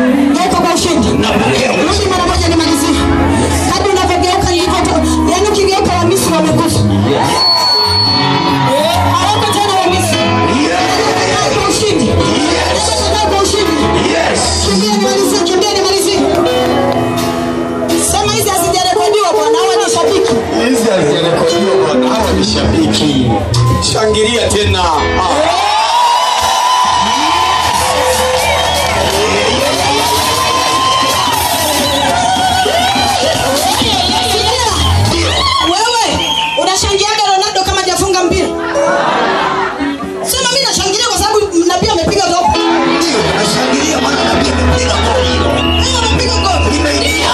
Geuka kwa ushindi. Napokea ushindi. Rudi mara moja nimalizie. Kadri unavyogeuka ndivyo tu. Yaani ukigeuka wa Misri wamekufa. Eh, hawako tena wa Misri. Geuka kwa ushindi. Geuka kwa ushindi. Yes. Kimbia nimalizie, kimbia nimalizie. Sema hizi hazijarekodiwa bwana, hawa ni shabiki. Hizi hazijarekodiwa bwana, hawa ni shabiki. Shangilia tena. Ah. Sikia. Wewe unashangiaga Ronaldo kama hajafunga mpira. Sema mimi nashangilia kwa sababu nabii amepiga goli. Ndio, nashangilia maana nabii amepiga goli hilo. Yeye amepiga goli. Imeingia.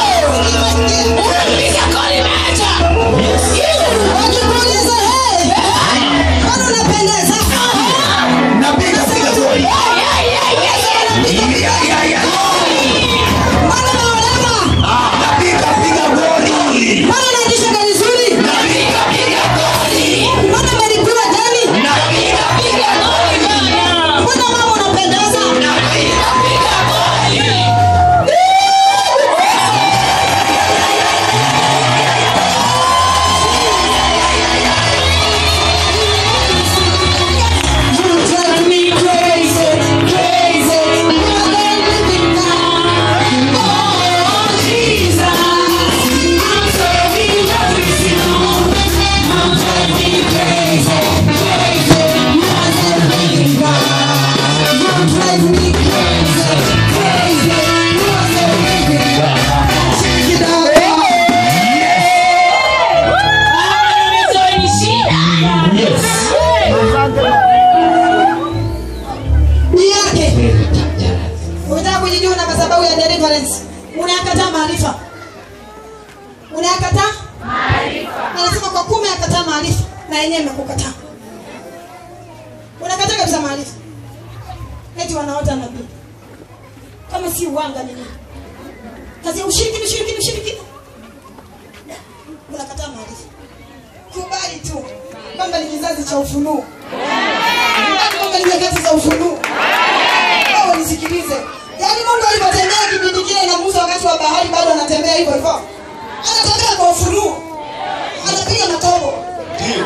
Wakikuuliza, "Hey, mbona unapendeza?" Nabii kapiga goli. Ya, ya, ya. Mbona unaona? Ah, nabii kapiga goli. Mbona unaendesha gari zuri? Nabii kapiga goli. Mbona umelipiwa deni? Nabii kapiga goli. Mbona mama unapendeza? Nabii kapiga goli. You drive me crazy, crazy. More than living now. Oh, Jesus. I'm so in love with you. You drive me crazy, crazy. More than living now. You drive me crazy, crazy. More than living now. Check it out. Ni yake. Unataka kujijua na madhabahu ya deliverance. Unayakataa maarifa. Unayakataa? Anasema kwa kume akataa maarifa na yenyewe imekukataa. Unakataa kabisa maarifa. Eti wanaota nabii. Kama si uwanga ni nini? Kazi ya ushiriki, ushiriki, ushiriki. Unakataa maarifa. Kubali tu kwamba ni kizazi cha ufunuo. Kubali kwamba ni nyakati za ufunuo. Wewe nisikilize. Yaani Mungu alipotembea kipindi kile na Musa wakati wa bahari bado anatembea hivyo hivyo. Anatembea kwa ufunuo. Anapiga matobo. Ndio.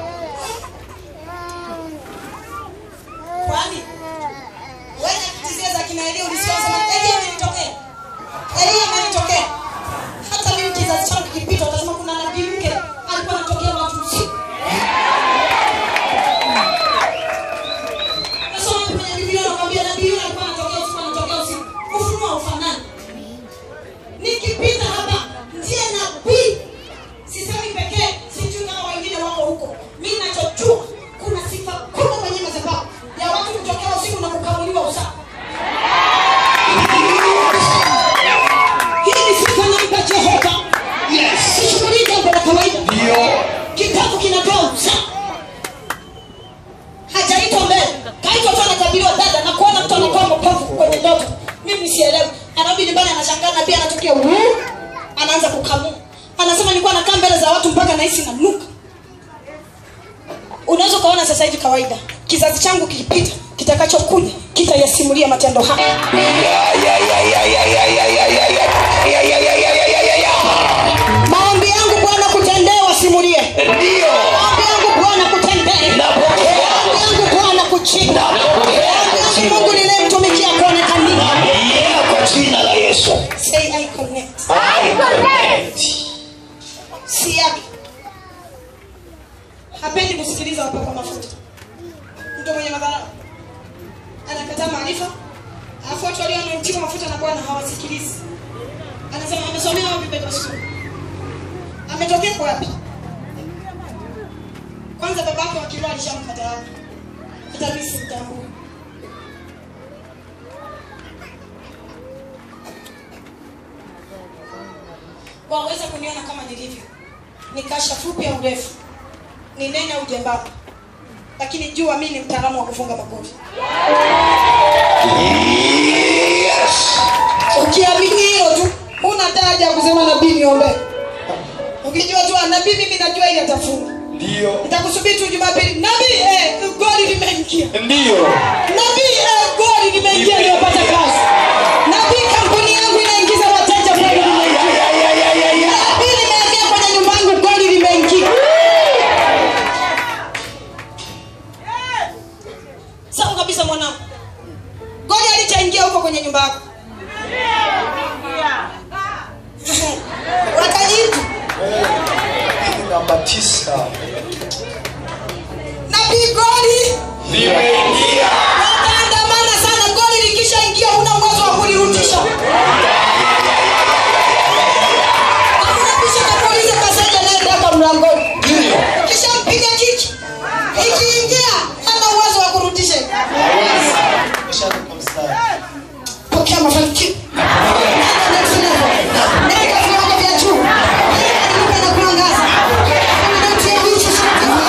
Kwani wewe kitizia za kina Elia ulisikia sema Elia amenitokea. Elia amenitokea. Hata mimi kizazi changu kipita utasema kuna nabii mke alikuwa anatokea watu usiku. Nasoma kwenye Biblia nakwambia nabii yule alikuwa anatokea usiku anatokea usiku. Ufunuo haufanani. Nikipita hapa ndiye nabii. Sisemi pekee, sijui kama wengine wako huko. Mimi ninachojua kuna sifa kubwa kwenye madhabahu ya watu kutokea usiku na kukamuliwa usiku. Hii ni sifa nampa Jehova. Yes. Sishughulii jambo la kawaida. Ndio. Kitabu kinatoa usawa. Hajaitwa mbele. Kaitwa tu anatabiriwa dada na kuona mtu anakuwa mpofu kwenye ndoto. Mimi sielewi. Anarudi nyumbani anashangaa na pia anatokea wuu. Anaanza kukamua. Anasema nilikuwa nakaa mbele za watu mpaka nahisi nanuka. Unaweza ukaona sasa hivi kawaida. Kizazi changu kikipita, kitakachokuja kitayasimulia matendo haya. Ya, ya, ya, ya, ya, ya, ya, ya, ya, ya. Ya, ya, ya, ya, ya, ya, ya, ya. Maombi yangu Bwana kutendee wasimulie. Ndio. Maombi yangu Bwana kutendee. Napokea. Maombi yangu Bwana kujibu. Napokea. Maombi yangu Mungu ninayemtumikia kuonekania. Yeah, kwa jina la Yesu. Say I connect. I connect. Si yake. Hapendi kusikiliza wapaka mafuta. Mtu mwenye madhara. Anakataa maarifa. Alafu watu walio wanaotiwa mafuta na Bwana hawasikilizi. Anasema amesomea wapi Petro School? Ametokea kwa wapi? Kwanza babake wa kiroho alishamkataa. Hata mimi simtambui. waweza kuniona kama nilivyo ni kasha fupi au ndefu ni nene au jembamba lakini jua mi ni mtaalamu wa kufunga magoti Yes. ukiamini hilo tu huna haja ya kusema nabii niombee ukijua tu ah, nabii mimi najua ili atafunga Ndio. nitakusubiri tu jumapili nabii eh, goli limeingia Ndio. nabii eh, goli limeingia nimepata kazi nabii wakajitu namba tisa nabii goli limeingia wataandamana sana goli likishaingia huna uwezo wa kulirudisha hakuna pisha kakuuliza kasaja naendaka mlangoni kisha mpiga kiki ikiingia hana uwezo wa kurudisha pokea mafanikio Next level. Nenda viwango vya juu. Nenda na kuangaza. Nenda ya vitu sana.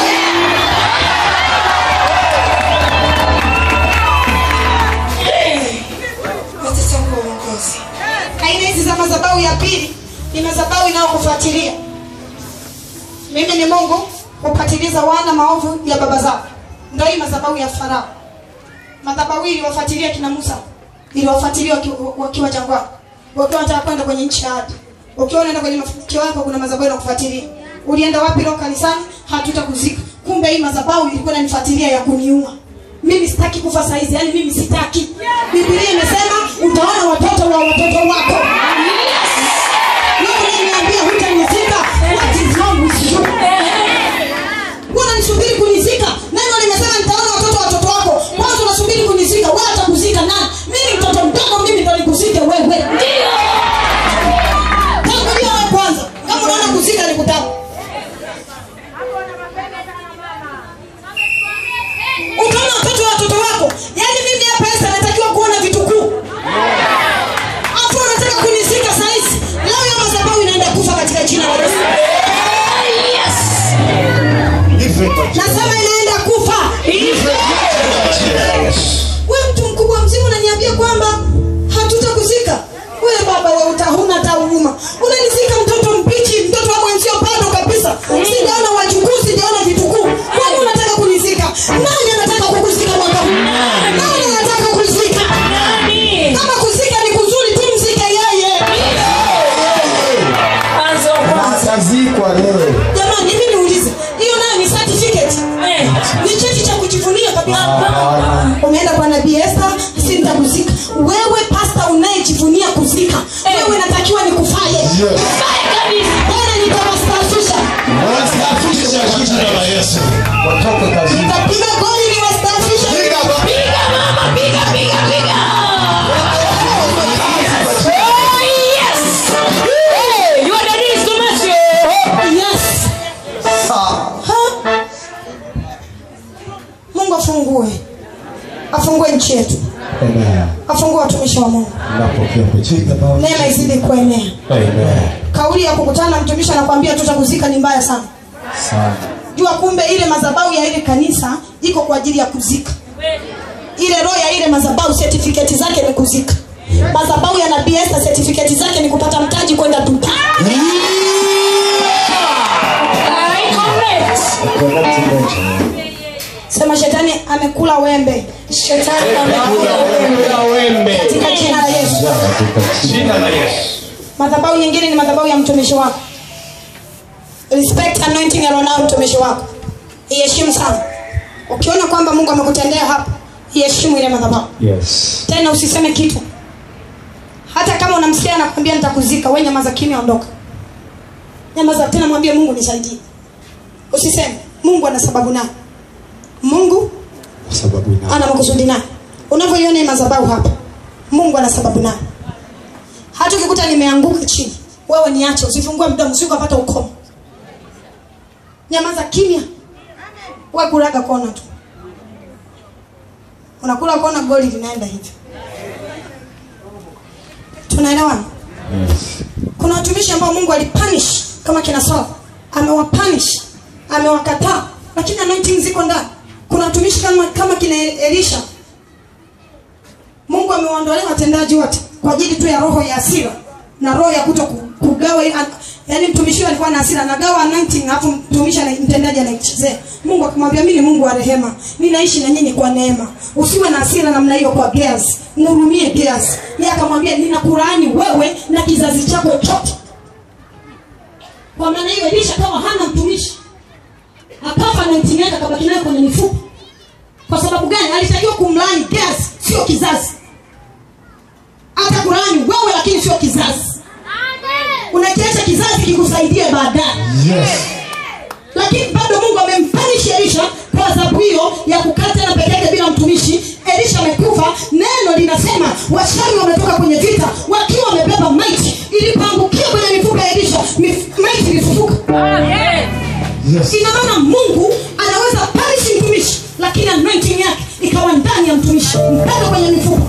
Wacha Mungu uongozi. Aina hizi za madhabahu ya pili ni madhabahu inayokufuatilia. Mimi ni Mungu hupatiliza wana maovu ya baba zao. Ndio hii madhabahu ya Farao. Madhabahu hii iliwafuatilia kina Musa, iliwafuatilia waki- wakiwa jangwani, wakiwa wanataka kwenda kwenye nchi ya ahadi. Ukiwa unaenda kwenye mafanikio yako, kuna madhabahu inakufuatilia. Ulienda wapi leo kanisani? Hatutakuzika. Kumbe hii madhabahu ilikuwa inanifuatilia ya kuniua. Mimi sitaki kufa saa hizi, yani mimi sitaki. Biblia imesema utaona watoto wa watoto wako. Wewe unaniambia hutanizika? What is wrong with you? Wewe unanisubiri kunizika? Neno limesema nitaona watoto wa watoto wako. Kwanza unasubiri kunizika, wewe atakuzika nani? Mimi mtoto mdogo, mimi ndo nikuzike wewe. Tangulia wewe kwanza. Kama unaona kuzika ni kutaka. Utaona watoto wa watoto wako. Yaani mimi hapa Esther natakiwa kuona vitukuu. Afu unataka kunizika saa hizi. Leo ya madhabahu inaenda kufa katika jina la Yesu. Nasema inaenda kufa. Wewe mtu mkubwa mzima unaniambia kwamba hatutakuzika. Wewe baba wewe uta- huna hata huruma. Unanizika mtoto mbichi, mtoto wa mwenzio bado kabisa. Sijaona wajukuu, sijaona vitukuu. Kwani unataka kunizika? Nani anataka kukuzika mwaka huu? Nani anataka kuzika? Kama kuzika ni kuzuri tu mzike yeye. atazikwa leo Jamani, hivi niulize. Hiyo nayo ni certificate. Ni cheti cha kujivunia kabisa. umeenda kwa nabii Esther, si nitakuzika. Wewe pasta unayejivunia kuzika, wewe natakiwa nikufaye. Bwana nitawastaafisha. wastafisha kwa jina la Yesu watoke kazini Nitapiga goli niwastaafishe. Yes. Sawa. Ha? Mungu afungue. Afungue nchi yetu. Amen. Afungue watumishi wa Mungu. napokea kwa jina la Neema izidi kuenea. Amen. Kauli ya kukutana na mtumishi anakuambia tutakuzika ni mbaya sana. sana jua kumbe ile madhabahu ya ile kanisa iko kwa ajili ya kuzika ile roho ya ile madhabahu certificate zake ni kuzika madhabahu ya nabii Esther certificate zake ni kupata mtaji kwenda Dubai Connect moja. sema shetani amekula wembe shetani amekula wembe Kula wembe katika jina la Yesu katika jina la Yesu madhabahu nyingine ni madhabahu ya mtumishi wako respect anointing alionao mtumishi wako iheshimu sana ukiona kwamba mungu amekutendea hapa iheshimu ile madhabahu yes tena usiseme kitu hata kama unamsikia anakwambia nitakuzika we nyamaza kimya ondoka nyamaza tena mwambie mungu nisaidie usiseme mungu ana sababu naye mungu kwa sababu ina ana makusudi naye unavyoiona hii madhabahu hapa mungu ana sababu naye hata ukikuta nimeanguka chini wewe niache usifungue mdomo si ukapata ukomo nyamaza kimya we kulaga kona tu unakula kona goli linaenda hivi tunaelewana yes kuna watumishi ambao mungu alipanish kama kina sawa amewapanish amewakataa lakini anointing ziko ndani kuna watumishi kama, kama kina elisha mungu amewaondolea watendaji wote kwa ajili tu ya roho ya asira na roho ya kuto ku- kugawa ile- yaani mtumishi huyo alikuwa na hasira anagawa anointing alafu mtumishi ana- mtendaji anaichezea mungu akamwambia mimi ni mungu wa rehema mi naishi na nyinyi kwa neema usiwe na hasira namna hiyo kwa Gehazi mhurumie Gehazi yeye akamwambia ninakulaani wewe na kizazi chako chote kwa maana hiyo elisha kama hana mtumishi akafa anointing yake akabaki nayo kwenye mifupa kwa sababu gani alitakiwa kumlaani Gehazi sio kizazi hata kulaani wewe lakini sio kizazi basi kikusaidie baadaye Yes. lakini bado mungu amempanishi elisha kwa adhabu hiyo ya kukaa tena peke yake bila mtumishi elisha amekufa neno linasema washami wametoka kwenye vita wakiwa wamebeba maiti ilipoangukia kwenye mifupa ya elisha mif- maiti ilifufuka Yes. ina maana mungu anaweza panishi mtumishi lakini anointing yake ikawa ndani ya mtumishi mpaka kwenye mifupa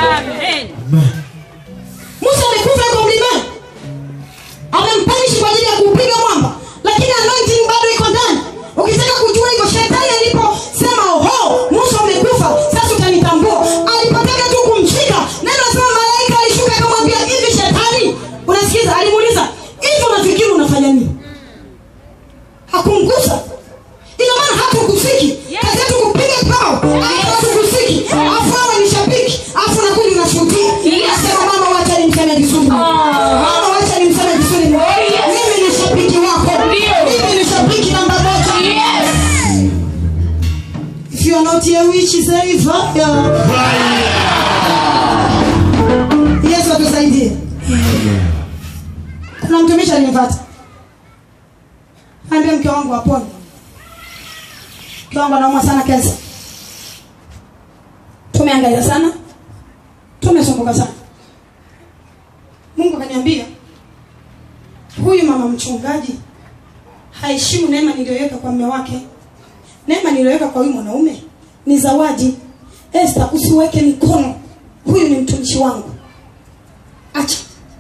musa amekufa yuko mlimani amempanishi kwa ajili ya kuupiga mwamba lakini anointing bado iko ndani ukitaka kujua hivyo shetani aliposema oho musa umekufa sasa utanitambua alipotaka tu kumshika neno nasema malaika alishuka akamwambia hivi shetani unasikiza alimuuliza hivi unafikiri unafanya nini hakumgusa ina maana hatukusiki kazi yetu kupiga pao hatukusiki afu awe ni shabiki afu nakuja unashuhudia nasema mama wacha nimseme vizuri mama wacha nimseme vizuri mimi ni shabiki wako mimi ni shabiki namba moja if you are not a witch say fire yesu atusaidie kuna mtumishi alinipata ambia mke wangu apone mke wangu anaumwa sana kensa tumeangalia sana tumesumbuka sana mungu akaniambia huyu mama mchungaji haheshimu neema niliyoweka kwa mme wake neema niliyoweka kwa huyu mwanaume ni zawadi esta usiweke mikono huyu ni mtumishi wangu acha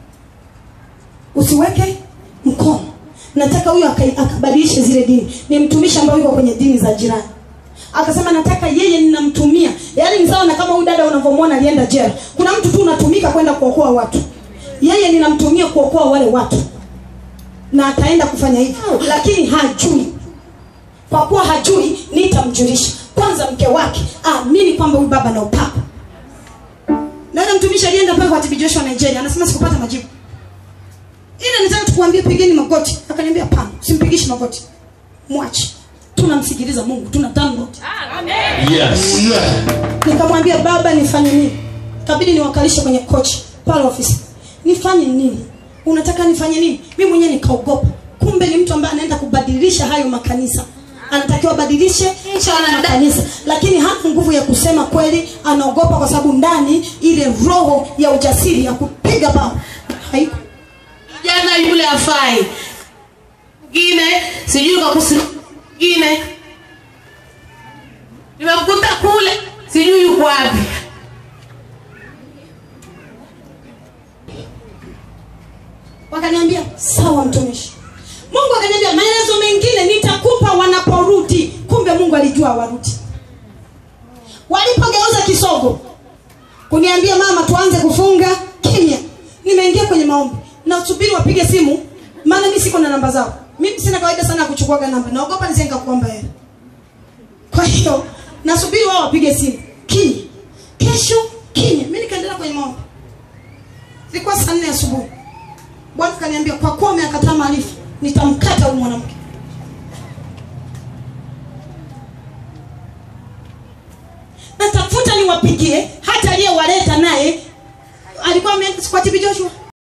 usiweke mkono nataka huyu aka- akabadilishe zile dini ni mtumishi ambaye yuko kwenye dini za jirani akasema nataka yeye ninamtumia yaani ni sawa na kama huyu dada unavyomwona alienda jela kuna mtu tu unatumika kwenda kuokoa watu yeye ninamtumia kuokoa wale watu na ataenda kufanya hivyo lakini hajui kwa kuwa hajui nitamjulisha kwanza mke wake aamini kwamba huyu baba na upapa dada mtumishi alienda pale kwa TB Joshua Nigeria anasema sikupata majibu ila nitaka tukuambie pigeni magoti akaniambia pana simpigishi magoti mwache tunamsikiliza mungu tuna download Yes. Yeah. nikamwambia baba nifanye nini kabidi niwakalishe kwenye kochi pale ofisi nifanye nini unataka nifanye nini mi mwenyewe nikaogopa kumbe ni mtu ambaye anaenda kubadilisha hayo makanisa anatakiwa abadilishe hayo makanisa lakini hana nguvu ya kusema kweli anaogopa kwa sababu ndani ile roho ya ujasiri ya kupiga bao haiko jana yule afai mwingine sijui kakusi mwingine nimemkuta kule sijui yuko wapi wakaniambia sawa mtumishi mungu akaniambia maelezo mengine nitakupa wanaporudi kumbe mungu alijua warudi walipogeuza kisogo kuniambia mama tuanze kufunga kimya nimeingia kwenye maombi nasubiri wapige simu maana mi siko na namba zao mimi sina kawaida sana ya kuchukuaga namba naogopa nisije nikakuomba hela kwa hiyo nasubiri wao wapige simu kimya kesho kimya mi nikaendelea kwenye maombi ilikuwa saa nne asubuhi bwana kaniambia kwa kuwa umeyakataa maarifa nitamkata huyu mwanamke natafuta niwapigie hata aliyewaleta naye alikuwa ameenda kwa TB Joshua